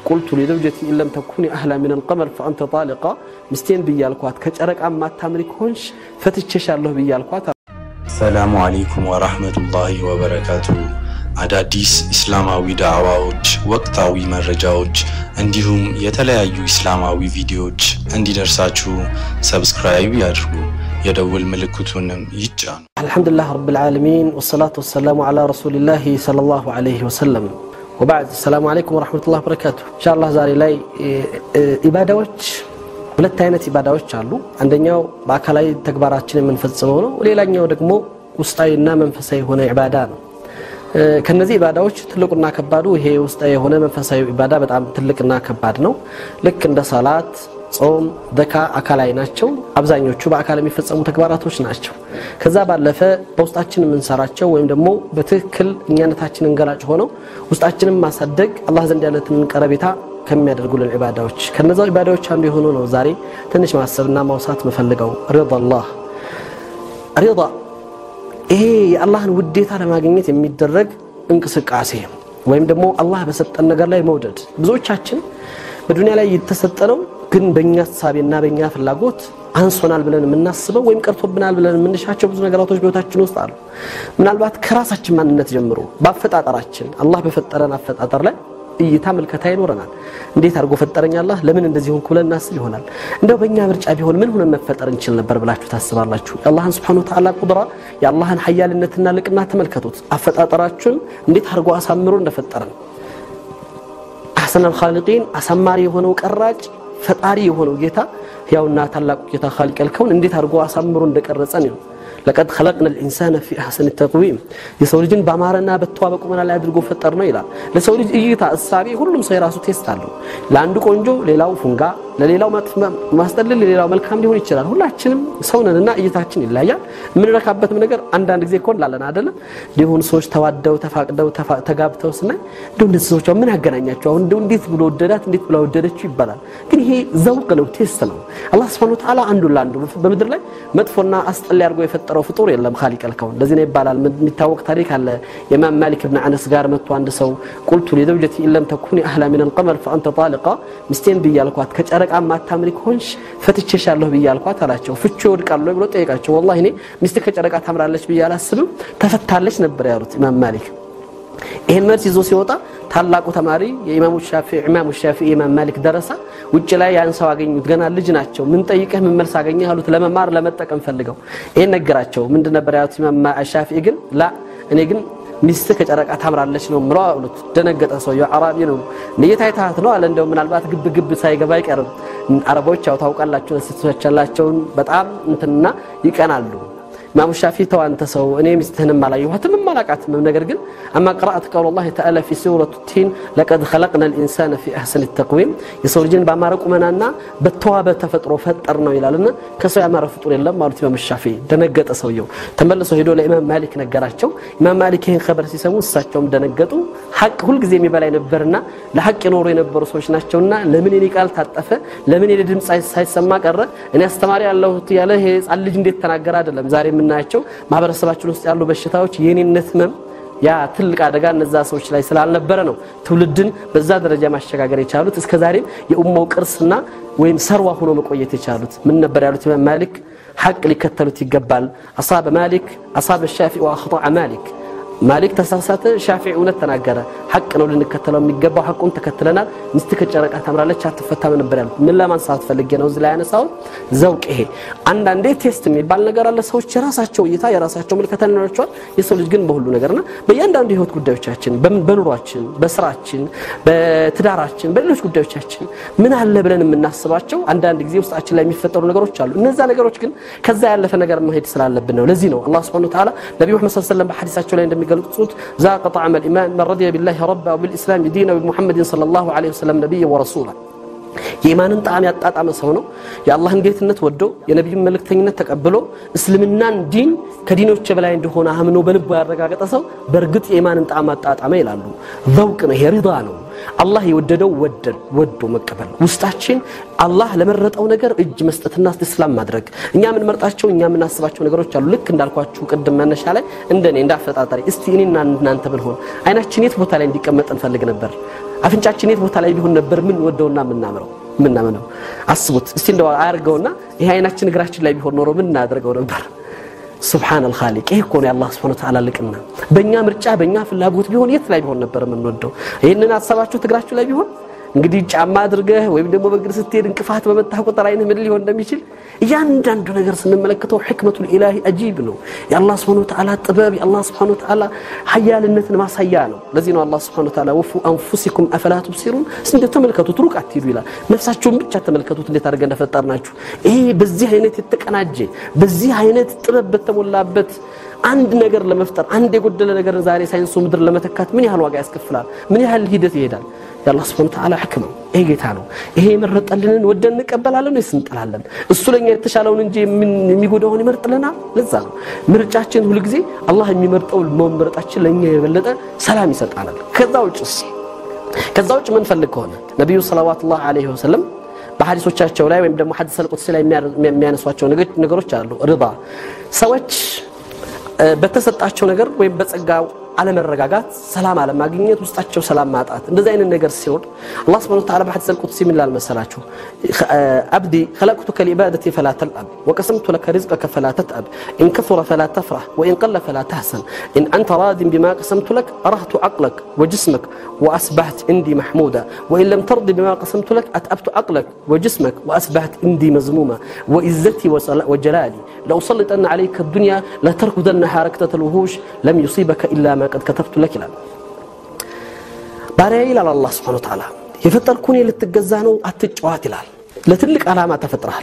ቁልቱ ሊዘውጀቲ ኢለም ተኩኒ አህላ ምን አልቀመር ፈአንተ ጣሊቃ ሚስቴን ብያልኳት ከጨረቃ ማታምሪ ከሆንሽ ፈትቼሻለሁ ብያልኳት ሰላሙ አለይኩም ወራህመቱላሂ ወበረካቱ። አዳዲስ ኢስላማዊ ዳዕዋዎች፣ ወቅታዊ መረጃዎች እንዲሁም የተለያዩ ኢስላማዊ ቪዲዮዎች እንዲደርሳችሁ ሰብስክራይብ ያድርጉ፣ የደውል ምልክቱንም ይጫኑ። አልሐምዱሊላህ ረብል ዓለሚን ወሰላቱ ወሰላሙ ዓላ ረሱሊላህ ሰለላሁ ዐለይሂ ወሰለም ወባዕድ ሰላሙ አለይኩም ወረሕመቱላህ በረካቱ። ኢንሻአላህ ዛሬ ላይ ኢባዳዎች ሁለት አይነት ኢባዳዎች አሉ። አንደኛው በአካላዊ ተግባራችን የምንፈጽመው ነው። ሌላኛው ደግሞ ውስጣዊና መንፈሳዊ የሆነ ኢባዳ ነው። ከነዚህ ኢባዳዎች ትልቁና ከባዱ ይሄ ውስጣዊ የሆነ መንፈሳዊ ኢባዳ በጣም ትልቅና ከባድ ነው። ልክ እንደ ሰላት፣ ጾም፣ ዘካ አካላዊ ናቸው። አብዛኞቹ በአካል የሚፈጸሙ ተግባራቶች ናቸው። ከዛ ባለፈ በውስጣችን የምንሰራቸው ወይም ደግሞ በትክክል እኛነታችንን ገላጭ ሆነው ውስጣችንን ማሳደግ አላህ ዘንድ ያለትን ቀረቤታ ከሚያደርጉልን ኢባዳዎች ከነዛ ኢባዳዎች አንዱ የሆኑ ነው። ዛሬ ትንሽ ማሰብና ማውሳት መፈልገው ሪዳ አላህ ሪዳ ይሄ የአላህን ውዴታ ለማግኘት የሚደረግ እንቅስቃሴ ወይም ደግሞ አላህ በሰጠን ነገር ላይ መውደድ። ብዙዎቻችን በዱንያ ላይ የተሰጠነው ግን በእኛ ሀሳቤና በእኛ ፍላጎት አንሶናል ብለን የምናስበው ወይም ቀርቶብናል ብለን የምንሻቸው ብዙ ነገራቶች በህይወታችን ውስጥ አሉ። ምናልባት ከራሳችን ማንነት ጀምሮ በአፈጣጠራችን አላህ በፈጠረን አፈጣጠር ላይ እይታ ምልከታ ይኖረናል። እንዴት አድርጎ ፈጠረኝ አላህ ለምን እንደዚህ ሆንኩ ብለን እናስብ ይሆናል። እንደው በእኛ ምርጫ ቢሆን ምን ሆነን መፈጠር እንችል ነበር ብላችሁ ታስባላችሁ? የአላህን ስብሐነሁ ወተዓላ ቁድራ የአላህን ሀያልነትና ልቅና ተመልከቱት። አፈጣጠራችን እንዴት አድርጎ አሳምሮ እንደፈጠረን አሕሰነል ኻሊቂን አሳማሪ የሆነው ቀራጭ ፈጣሪ የሆነው ጌታ ያውና ታላቁ ጌታ ኻሊቀል ከውን እንዴት አድርጎ አሳምሮ እንደቀረጸን ነው። ለቀድ ኸለቅነ ልኢንሳነ ፊ አሕሰን ተቅዊም የሰው ልጅን በአማረና በተዋበ ቁመና ላይ አድርጎ ፈጠር ነው ይላል። ለሰው ልጅ እይታ እሳቤ ሁሉም ሰው የራሱ ቴስት አለው። ለአንዱ ቆንጆ፣ ሌላው ፉንጋ፣ ለሌላው ማስጠልል፣ ለሌላው መልካም ሊሆን ይችላል። ሁላችንም ሰው ነንና እይታችን ይለያል። የምንረካበትም ነገር አንዳንድ ጊዜ እኮ እንላለን አይደለም። ሊሆኑ ሰዎች ተዋደው ተፋቅደው ተጋብተው ስናይ እንደ እንደዚህ ሰዎች ምን ያገናኛቸው አሁን እንደው እንዴት ብሎ ወደዳት እንዴት ብሎ ወደደችው ይባላል። ግን ይሄ ዘውቅ ነው፣ ቴስት ነው። አላህ ሱብሓነሁ ወተዓላ አንዱ ለአንዱ በምድር ላይ መጥፎና አስጠሊ አድርጎ የፈጠረው ፍጡር የለም ኻሊቀል ከውን። ለዚህ ነው ይባላል። የሚታወቅ ታሪክ አለ። የኢማም ማሊክ ብን አነስ ጋር መጥቶ አንድ ሰው ቁልቱ ሊዘውጀቲ ኢለም ተኩኒ አህላ ሚን አልቀመር ፈአንተ ጣሊቃ ሚስቴን ብያልኳት ከጨረቃ ማታምሪ ከሆንሽ ፈትቼሻለሁ ብያልኳት አላቸው። ፍቹ ይወድቃሉ ብሎ ጠየቃቸው። ወላሂ እኔ ሚስት ከጨረቃ ታምራለች ብዬ አላስብም ተፈታለች ነበር ያሉት ኢማም ማሊክ። ይህን መልስ ይዞ ሲወጣ ታላቁ ተማሪ የኢማሙ ሻፊዒ ኢማሙ ሻፊዒ ኢማም ማሊክ ደረሳ ውጭ ላይ ያን ሰው አገኙት። ገና ልጅ ናቸው። ምን ጠይቀህ ምን መልስ አገኘህ አሉት። ለመማር ለመጠቀም ፈልገው ይህን ነገራቸው። ምንድን ነበር ያሉት ኢማም ሻፊዒ ግን ላ እኔ ግን ሚስትህ ከጨረቃ ታምራለች ነው ምለው አሉት። ደነገጠ። ሰውየው አራቢ ነው። ንየት አይታት ነው አለ። እንደው ምናልባት ግብ ግብ ሳይገባ አይቀርም። አረቦች ያው ታውቃላችሁ፣ ሴቶች ያላቸውን በጣም እንትንና ይቀናሉ። ኢማሙ ሻፊ ተው አንተ ሰው እኔ ሚስትህንም አላየኋትም አላቃትም። ነገር ግን አማ ቅራአት ቀውለ ላህ ተዓላ ፊ ሱረቱ ቲን ለቀድ ኸለቅነ ልኢንሳነ ፊ አሕሰን ተቅዊም የሰው ልጅን በአማረ ቁመናና በተዋበ ተፈጥሮ ፈጠር ነው ይላልና ከሰው ያማረ ፍጡር የለም አሉት ኢማሙ ሻፊ። ደነገጠ ሰውየው። ተመልሶ ሄዶ ለኢማም ማሊክ ነገራቸው። ኢማም ማሊክ ይህን ኸበር ሲሰሙ እሳቸውም ደነገጡ። ሐቅ ሁልጊዜ የሚበላ ነበርና ለሐቅ የኖሩ የነበሩ ሰዎች ናቸውና ለምን የኔ ቃል ታጠፈ? ለምን የኔ ድምፅ ሳይሰማ ቀረ? እኔ አስተማሪ ያለሁት ያለ ይሄ ሕፃን ልጅ እንዴት ተናገረ? አይደለም ዛሬ የምናያቸው ማህበረሰባችን ውስጥ ያሉ በሽታዎች የኔነት ህመም ያ ትልቅ አደጋ እነዛ ሰዎች ላይ ስላልነበረ ነው ትውልድን በዛ ደረጃ ማሸጋገር የቻሉት እስከ ዛሬም የኡማው ቅርስና ወይም ሰርዋ ሆኖ መቆየት የቻሉት ምን ነበር ያሉት ኢማም ማሊክ ሐቅ ሊከተሉት ይገባል አሳበ ማሊክ አሳበ ሻፊዒ ወአኽጠዐ ማሊክ ማሊክ ተሳሳተ ሻፊዒ እውነት ተናገረ ሐቅ ነው ልንከተለው የሚገባው ሐቁን ተከትለናል ሚስት ከጨረቃ ታምራለች አትፈታም ነበር ያሉት ምን ለማንሳት ፈልጌ ነው እዚህ ላይ ያነሳሁት ዘውቅ ይሄ አንዳንዴ ቴስት የሚባል ነገር አለ ሰዎች የራሳቸው እይታ የራሳቸው ምልከታ ይኖራቸዋል የሰው ልጅ ግን በሁሉ ነገርና በእያንዳንዱ የህይወት ጉዳዮቻችን በኑሯችን በስራችን በትዳራችን በሌሎች ጉዳዮቻችን ምን አለ ብለን የምናስባቸው አንዳንድ ጊዜ ውስጣችን ላይ የሚፈጠሩ ነገሮች አሉ እነዛ ነገሮች ግን ከዛ ያለፈ ነገር መሄድ ስላለብን ነው ለዚህ ነው አላህ ስብሐ ወተዓላ ነቢዩ መሐመድ ሰለላሁ ዐለይሂ ወሰለም በሐዲሳቸው ላይ እንደሚገልጹት ዛቀ ጣዕመ ልኢማን መን ረዲየ ቢላሂ ረባ ወቢልኢስላም ዲነ ወቢሙሐመድን ሰለላሁ ዐለይሂ ወሰለም ነቢይ ወረሱላ የኢማንን ጣዕም ያጣጣመ ሰው ነው የአላህን ጌትነት ወዶ የነቢዩን መልእክተኝነት ተቀብሎ እስልምናን ዲን ከዲኖች በላይ እንደሆነ አምኖ በልቡ ያረጋገጠ ሰው በእርግጥ የኢማንን ጣዕም አጣጣመ ይላሉ ዘውቅ ነው ይሄ ሪዳ ነው አላህ የወደደው ወዶ መቀበል ውስጣችን አላህ ለመረጠው ነገር እጅ መስጠትና እስትስላም ማድረግ እኛ የምንመርጣቸው እኛ የምናስባቸው ነገሮች አሉ ልክ እንዳልኳችሁ ቅድም መነሻ ላይ እንደኔ እንዳፈጣጠሪ እስቲ እኔና እናንተ ብንሆን አይናችን የት ቦታ ላይ እንዲቀመጥ እንፈልግ ነበር አፍንጫችን የት ቦታ ላይ ቢሆን ነበር ምን ወደውና ምናምረው ምናምነው? አስቡት እስቲ እንደው አያርገውና ይሄ አይናችን እግራችን ላይ ቢሆን ኖሮ ምን እናደርገው ነበር? ሱብሓነል ኻሊቅ ይህ እኮ ነው የአላህ ሱብሓነሁ ወተዓላ ልቅና። በእኛ ምርጫ በእኛ ፍላጎት ቢሆን የት ላይ ቢሆን ነበር የምንወደው? ይህንን አሰባችሁት እግራችሁ ላይ ቢሆን እንግዲህ ጫማ አድርገህ ወይም ደግሞ በእግር ስትሄድ እንቅፋት በመታህ ቁጥር አይንህ ምን ሊሆን እንደሚችል እያንዳንዱ ነገር ስንመለከተው ሕክመቱል ኢላሂ አጂብ ነው። የአላህ ስብሐነሁ ወተዓላ ጥበብ የአላህ ስብሐነሁ ወተዓላ ሀያልነትን ማሳያ ነው። ለዚህ ነው አላህ ስብሐነሁ ወተዓላ ወፉ አንፉሲኩም አፈላ ቱብሲሩን እንደ ተመልከቱት፣ ሩቅ አትሂዱ ይላል። ነፍሳችሁን ብቻ ተመልከቱት እንዴት አድርገን እንደፈጠርናችሁ። ይሄ በዚህ አይነት የተቀናጀ በዚህ አይነት ጥበብ በተሞላበት አንድ ነገር ለመፍጠር አንድ የጎደለ ነገር ዛሬ ሳይንሱ ምድር ለመተካት ምን ያህል ዋጋ ያስከፍላል? ምን ያህል ሂደት ይሄዳል? የአላህ ስብሐነሁ ወተዓላ ሕክመው ይሄ ጌታ ነው። ይሄ የመረጠልንን ወደን እንቀበላለን ወይስ እንጠላለን? እሱ ለኛ የተሻለውን እንጂ የሚጎዳውን ይመርጥልናል። ለዛ ነው ምርጫችን ሁልጊዜ አላህ የሚመርጠው መምረጣችን ለኛ የበለጠ ሰላም ይሰጣናል። ከዛ ውጭስ ከዛ ውጭ ምንፈልግ ከሆነ ነቢዩ ሰለዋቱላህ ዐለይሂ ወሰለም በሐዲሶቻቸው ላይ ወይም ደግሞ ሐዲስ አልቁድሲ ላይ የሚያነሷቸው ነገሮች አሉ። ርዳ ሰዎች በተሰጣቸው ነገር ወይም በጸጋው አለመረጋጋት፣ ሰላም አለማግኘት፣ ውስጣቸው ሰላም ማጣት እንደዚህ አይነት ነገር ሲሆን አላህ ሱብሓነሁ ወተዓላ በሐዲስ አልቁድሲ ምን ይላል መሰላችሁ? አብዲ ኸለቅቱከ ሊዒባደቲ ፈላ ተልአብ ወቀሰምቱ ለከ ሪዝቀከ ፈላ ተትአብ ኢን ከሱረ ፈላ ተፍረህ ወኢን ቀለ ፈላ ተህሰን ኢን አንተ ራዲን ቢማ ቀሰምቱ ለክ አረህቱ ዐቅለክ ወጅስመክ ወአስባሕት እንዲ መሕሙዳ ወኢን ለም ተርዲ ቢማ ቀሰምቱ ለክ አትአብቱ ዐቅለክ ወጅስመክ ወአስባሕት እንዲ መዝሙማ ወኢዘቲ ወጀላሊ ለኡሰልጠነ ዐለይከ ዱንያ ለተርኩደነሃ ረክተተል ውሁሽ ለም ዩሲበከ ኢላ ማ ቀድ ከተብቱ ለክ ይላል። ባሪያ ይላል አላህ ሱብሓነሁ ወተዓላ የፈጠርኩን ልትገዛ ነው አትጫዋት ይላል። ለትልቅ ዓላማ ተፈጥረሃል።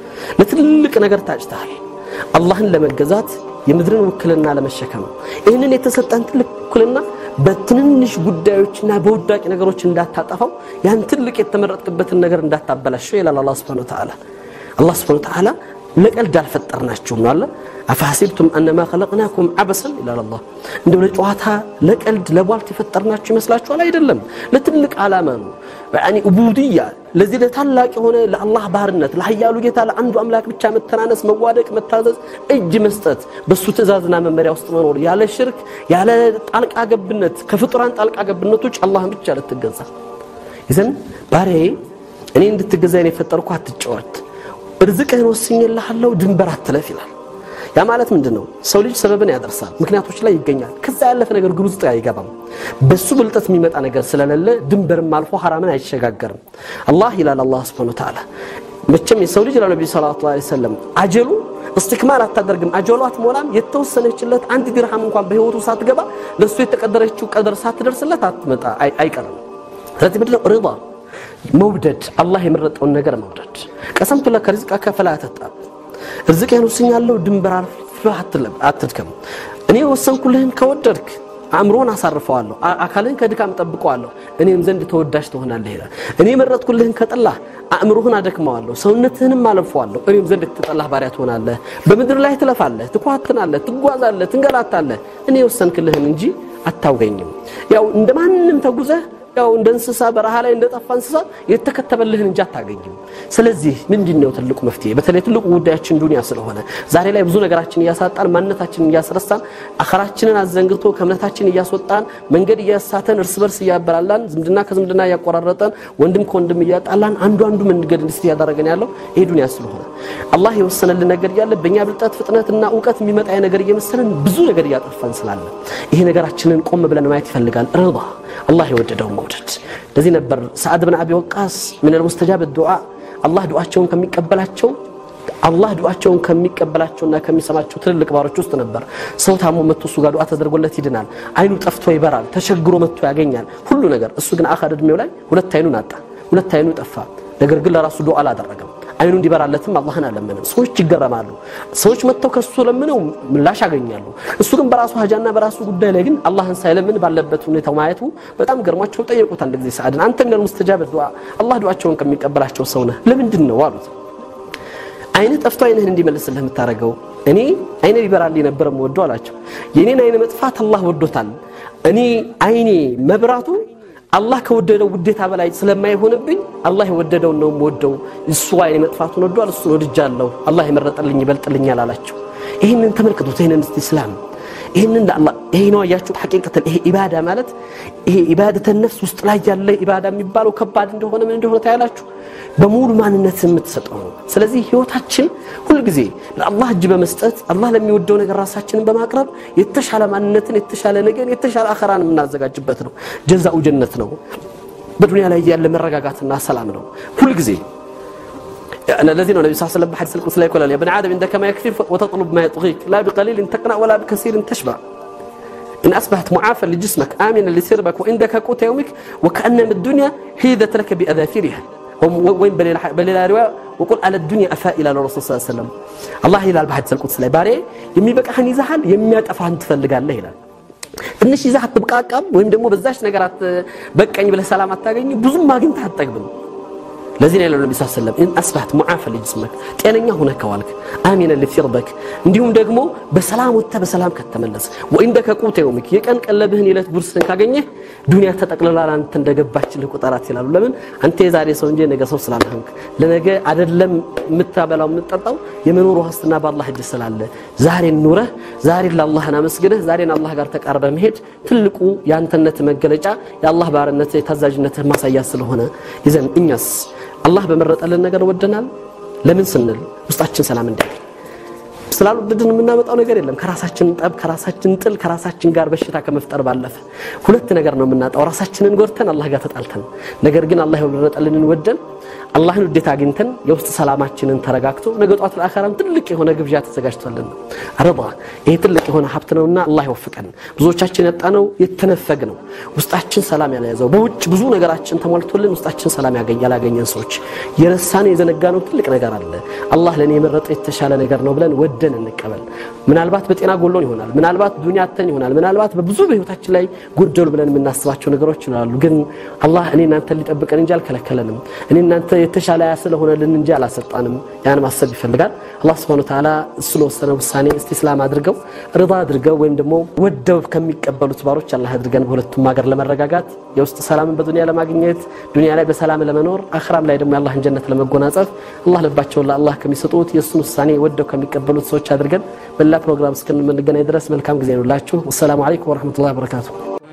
ለትልቅ ነገር ታጭተሃል። አላህን ለመገዛት የምድርን ውክልና ለመሸከም ይህንን የተሰጠን ትልቅ ውክልና በትንንሽ ጉዳዮችና በውዳቂ ነገሮች እንዳታጠፋው ያን ትልቅ የተመረጥክበትን ነገር እንዳታበላሸው ይላል አላህ ሱብሓነሁ ወተዓላ። አላህ ሱብሓነሁ ወተዓላ ለቀልድ አልፈጠርናችሁም ነው አለ። አፈሐሲብቱም አነማ ኸለቅናኩም ዐበሰን ይላል አላህ። እንደው ለጨዋታ ለቀልድ ለቧልት የፈጠርናችሁ ይመስላችኋል? አይደለም፣ ለትልቅ ዓላማ ነው። ያኒ ኡቡድያ ለዚህ ለታላቅ የሆነ ለአላህ ባርነት ለሀያሉ ጌታ ለአንዱ አምላክ ብቻ መተናነስ፣ መዋደቅ፣ መታዘዝ፣ እጅ መስጠት፣ በሱ ትእዛዝና መመሪያ ውስጥ መኖር ያለ ሽርክ ያለ ጣልቃ ገብነት ከፍጡራን ጣልቃ ገብነቶች አላህን ብቻ ልትገዛ ይዘን ባሪያዬ እኔ እንድትገዛ ነው የፈጠርኩ አትጫወት ርዝቅህን ወስኜልሃለሁ ድንበር አትለፍ ይላል። ያ ማለት ምንድን ነው? ሰው ልጅ ሰበብን ያደርሳል፣ ምክንያቶች ላይ ይገኛል። ከዛ ያለፈ ነገር ግን ውስጥ አይገባም። በሱ ብልጠት የሚመጣ ነገር ስለሌለ ድንበርም አልፎ ሐራምን አይሸጋገርም። አላህ ይላል አላህ ሱብሓነሁ ወተዓላ መቼም የሰው ልጅ ለነቢ ሰለላሁ ዐለይሂ ወሰለም አጀሉ እስትክማል አታደርግም፣ አጀሉ አትሞላም። የተወሰነችለት አንድ ዲርሃም እንኳን በህይወቱ ሳትገባ ለእሱ የተቀደረችው ቀደር ሳትደርስለት አትመጣ አይቀርም። ስለዚህ ምንድን ነው ሪዳ መውደድ አላህ የመረጠውን ነገር መውደድ። ቀሰምቱ ለከ ሪዝቀከ ፈላ ተጣብ ርዝቅህን ወስኛለሁ ድንበር አልፈህ አትድከም። እኔ ወሰንኩልህን ከወደድክ አእምሮን አሳርፈዋለሁ፣ አካልህን ከድካም ጠብቀዋለሁ፣ እኔም ዘንድ ተወዳጅ ትሆናለህ ይላል። እኔ የመረጥኩልህን ከጠላህ አእምሮህን አደክመዋለሁ፣ ሰውነትህንም አለፈዋለሁ፣ እኔም ዘንድ የተጠላህ ባሪያ ትሆናለህ። በምድር ላይ ትለፋለህ፣ ትኳትናለህ፣ ትጓዛለህ፣ ትንገላታለህ። እኔ የወሰንክልህን እንጂ አታውገኝም። ያው እንደ ማንም ተጉዘህ ያው እንደ እንስሳ በረሃ ላይ እንደጠፋ እንስሳ የተከተበልህን እንጂ አታገኝም። ስለዚህ ምንድን ነው ትልቁ መፍትሄ? በተለይ ትልቁ ጉዳያችን ዱንያ ስለሆነ ዛሬ ላይ ብዙ ነገራችን እያሳጣን፣ ማንነታችንን እያስረሳን፣ አኸራችንን አዘንግቶ ከእምነታችን እያስወጣን፣ መንገድ እያሳተን፣ እርስ በርስ እያበላላን፣ ዝምድና ከዝምድና እያቆራረጠን፣ ወንድም ከወንድም እያጣላን፣ አንዱ አንዱ መንገድ እንድስት እያደረገን ያለው ይሄ ዱንያ ስለሆነ አላህ የወሰነልን ነገር እያለ በእኛ ብልጠት ፍጥነትና እውቀት የሚመጣ ነገር እየመሰለን ብዙ ነገር እያጠፋን ስላለ ይሄ ነገራችንን ቆም ብለን ማየት ይፈልጋል። ርዳ አላህ የወደደውን መውደድ። ለዚህ ነበር ሰዓድ ብን አቢ ወቃስ ምን ልሙስተጃብ ዱዓ አላህ ዱዓቸውን ከሚቀበላቸው አላህ ዱዓቸውን ከሚቀበላቸውና ከሚሰማቸው ትልልቅ ባሮች ውስጥ ነበር። ሰው ታሞ መጥቶ እሱ ጋር ዱዓ ተደርጎለት ይድናል። አይኑ ጠፍቶ ይበራል። ተቸግሮ መጥቶ ያገኛል ሁሉ ነገር። እሱ ግን አኻር እድሜው ላይ ሁለት አይኑን አጣ፣ ሁለት አይኑ ጠፋ። ነገር ግን ለራሱ ዱዓ አላደረገም። አይኑ እንዲበራለትም አላህን አለመንም። ሰዎች ይገረማሉ። ሰዎች መጥተው ከሱ ለምነው ምላሽ ያገኛሉ። እሱ ግን በራሱ ሀጃና በራሱ ጉዳይ ላይ ግን አላህን ሳይለምን ባለበት ሁኔታው ማየቱ በጣም ገርሟቸው ጠየቁት። አንድ ጊዜ ሰዓድን አንተ ሚነል ሙስተጃብ ዱዓ አላህ ዱዓቸውን ከሚቀበላቸው ሰው ነህ ለምንድን ነው አሉት። አይንህ ጠፍቶ አይንህን እንዲመልስልህ የምታደርገው እኔ አይኔ ሊበራል ነበር የምወደው አላቸው። የኔን አይን መጥፋት አላህ ወዶታል። እኔ አይኔ መብራቱ አላህ ከወደደው ውዴታ በላይ ስለማይሆንብኝ አላህ የወደደውን ነው የምወደው። እሱ አይኔ መጥፋቱን ወዷል፣ እሱን ወድጃለሁ። አላህ የመረጠልኝ ይበልጥልኛል አላቸው። ይህንን ተመልክቱት። ይህንን እስቲ እስላም ይህንን ለአላህ ይሄ ነው አያችሁ ሐቂቀተን ይሄ ኢባዳ ማለት ይሄ ኢባደተ ነፍስ ውስጥ ላይ ያለ ኢባዳ የሚባለው ከባድ እንደሆነ ምን እንደሆነ ታያላችሁ በሙሉ ማንነት የምትሰጠው ነው ስለዚህ ህይወታችን ሁልጊዜ ለአላህ እጅ በመስጠት አላህ ለሚወደው ነገር ራሳችንን በማቅረብ የተሻለ ማንነትን የተሻለ ነገር የተሻለ አኸራን የምናዘጋጅበት ነው ጀዛኡ ጀነት ነው በዱንያ ላይ ያለ መረጋጋትና ሰላም ነው ሁልጊዜ الذي النبي صلى الله عليه وسلم بحديث القدس لا يقول يا ابن عادم عندك ما يكفيك وتطلب ما يطغيك لا بقليل تقنع ولا بكثير تشبع إن أصبحت معافى لجسمك آمنا لسربك وعندك قوت يومك وكأن الدنيا حيدت لك بأذافيرها وين بليل رواية وقل على الدنيا أفائل على الرسول صلى الله عليه وسلم الله ይላል በሐዲስ القدس ላይ ባሪያ የሚበቃህን ይዛሃል የሚያጠፋህን ትፈልጋለህ ይላል ትንሽ ይዛህ አትብቃቃም ወይም ደግሞ በዛች ነገር በቀኝ ብለህ ሰላም አታገኝ ብዙም አግኝተህ አትጠግብም ለዚህ ነው ያለው ነቢ ስ ሰለም ኢን አስባህት ሙዓፈ ልጅስመክ ጤነኛ ሁነ ከዋልክ አሚነ ልፊርበክ እንዲሁም ደግሞ በሰላም ወጥተህ በሰላም ከተመለስ ወኢንደከ ቁተ የውምክ የቀን ቀለብህን የዕለት ጉርስህን ካገኘህ ዱንያ ተጠቅልላ አንተ እንደገባችልህ ቁጠራት ይላሉ ለምን አንተ የዛሬ ሰው እንጂ ነገ ሰው ስላልሆንክ ለነገ አደለም የምታበላው የምትጠጣው የመኖር ዋስትና በአላህ እጅ ስላለ ዛሬን ኑረህ ዛሬን ለአላህን አመስግነህ ዛሬን አላህ ጋር ተቃርበህ መሄድ ትልቁ የአንተነት መገለጫ የአላህ ባርነት የታዛዥነትህ ማሳያ ስለሆነ ይዘን እኛስ አላህ በመረጠልን ነገር ወደናል ለምን ስንል ውስጣችን ሰላም እንዲያገኝ ስላልወደድን የምናመጣው ነገር የለም ከራሳችን ጠብ ከራሳችን ጥል ከራሳችን ጋር በሽታ ከመፍጠር ባለፈ ሁለት ነገር ነው የምናጣው ራሳችንን ጎድተን አላህ ጋር ተጣልተን ነገር ግን አላህ የመረጠልንን ወደን አላህን ውዴታ አግኝተን የውስጥ ሰላማችንን ተረጋግቶ ነገ ጧት ለአኸራም ትልቅ የሆነ ግብዣ ተዘጋጅቶልን ነው ረዳ ይሄ ትልቅ የሆነ ሀብት ነውና አላህ ይወፍቀን ብዙዎቻችን ያጣነው የተነፈግ ነው ውስጣችን ሰላም ያልያዘው በውጭ ብዙ ነገራችን ተሟልቶልን ውስጣችን ሰላም ያላገኘን ሰዎች የረሳን የዘነጋነው ትልቅ ነገር አለ አላህ ለእኔ የመረጠ የተሻለ ነገር ነው ብለን ወደን እንቀበል ምናልባት በጤና ጎሎን ይሆናል ምናልባት ዱንያ አተን ይሆናል ምናልባት በብዙ በህይወታችን ላይ ጎደሉ ብለን የምናስባቸው ነገሮች ይኖራሉ ግን አላህ እኔ እናንተ ሊጠብቀን እንጂ አልከለከለንም እኔ እናንተ የተሻለ ያ ስለሆነልን እንጂ አላሰጣንም ያን ማሰብ ይፈልጋል አላህ ስብሐ ወተዓላ እሱ ለወሰነ ውሳኔ እስቲስላም አድርገው ርዳ አድርገው ወይም ደግሞ ወደው ከሚቀበሉት ባሮች አላህ አድርገን በሁለቱም ሀገር ለመረጋጋት የውስጥ ሰላምን በዱንያ ለማግኘት ዱንያ ላይ በሰላም ለመኖር አኽራም ላይ ደግሞ የአላህን ጀነት ለመጎናጸፍ አላህ ልባቸውን ለአላህ ከሚሰጡት የእሱን ውሳኔ ወደው ከሚቀበሉት ሰዎች አድርገን በሌላ ፕሮግራም እስክንገናኝ ድረስ መልካም ጊዜ ነው ላችሁ ወሰላሙ አለይኩም ወረሕመቱላሂ ወበረካቱሁ